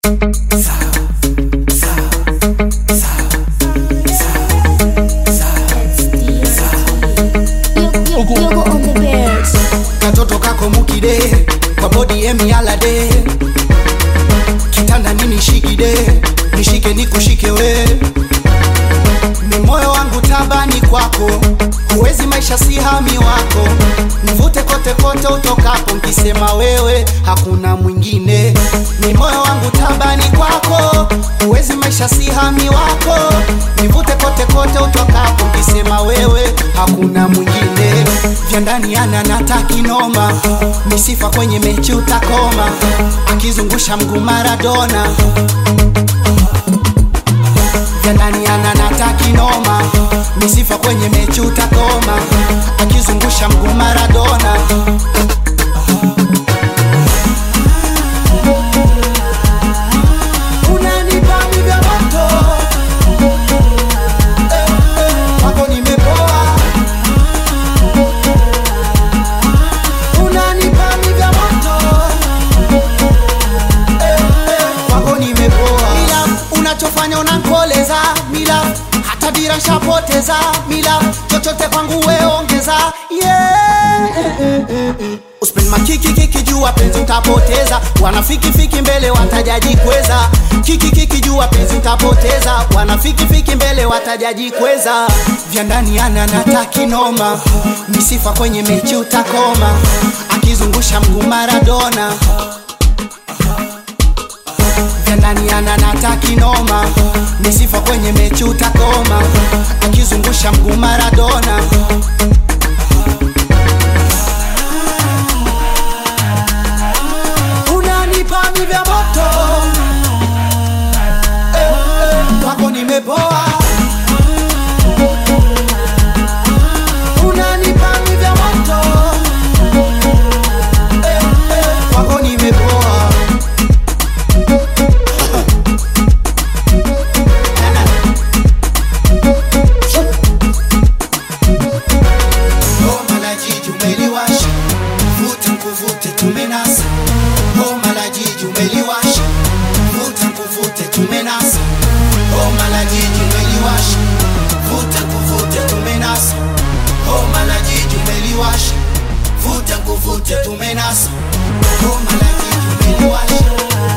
katoto kako mukide kwa bodi emialade kitanda nini shikide nishike nikushike we ni moyo wangu tabani kwako huwezi maisha si hami wako nivute kote kote utokapo nkisema wewe hakuna mwingine ni moyo wangu tabani kwako huwezi maisha si hami wako nivute kote kote utokapo nkisema wewe hakuna mwingine vya ndani ana natakinoma misifa kwenye mechi utakoma akizungusha mguu maradona vya ndani ana natakinoma misifa kwenye mechi utakoma akizungusha mguu maradona unanipa vya moto Eh, eh, kwako nimepoa unanipa vya moto Eh, eh, kwako nimepoa mila unachofanya unankoleza mila hata dira shapoteza mila chochote kwangu weongeza yeah. Uspend makiki kiki jua penzi utapoteza wanafiki fiki mbele watajaji kweza kiki kiki jua penzi utapoteza wanafiki fiki mbele watajaji kweza vya ndani ana natakinoma misifa kwenye mechi utakoma akizungusha mguu maradona vya ndani ana natakinoma misifa kwenye mechi utakoma akizungusha mguu maradona unanipa mi vya moto eh, eh, kwako nimepoa unanipa mi vya moto eh, eh, kwako nimepoa Homa la jiji umeliwasha, vuta nkuvute tumenasa. Homa la jiji umeliwasha, vuta nkuvute tumenasa. Homa la jiji umeliwasha, vuta nkuvute tumenasa. Homa la jiji umeliwasha, vuta nkuvute tumenasa. Homa la jiji umeliwasha.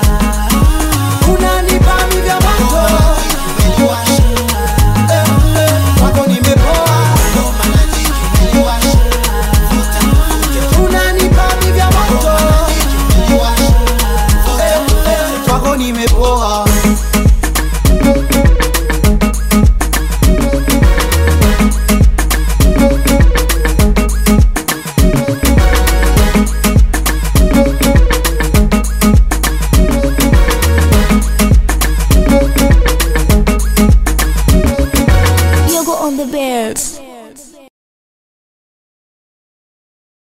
Unanipa mi vya moto. Homa la jiji umeliwasha. Eh, eh, kwako nimepoa. Homa la jiji umeliwasha. Vuta nkuvute unanipa mi vya moto. Homa la jiji umeliwasha. Vuta nkuvute kwako nimepoa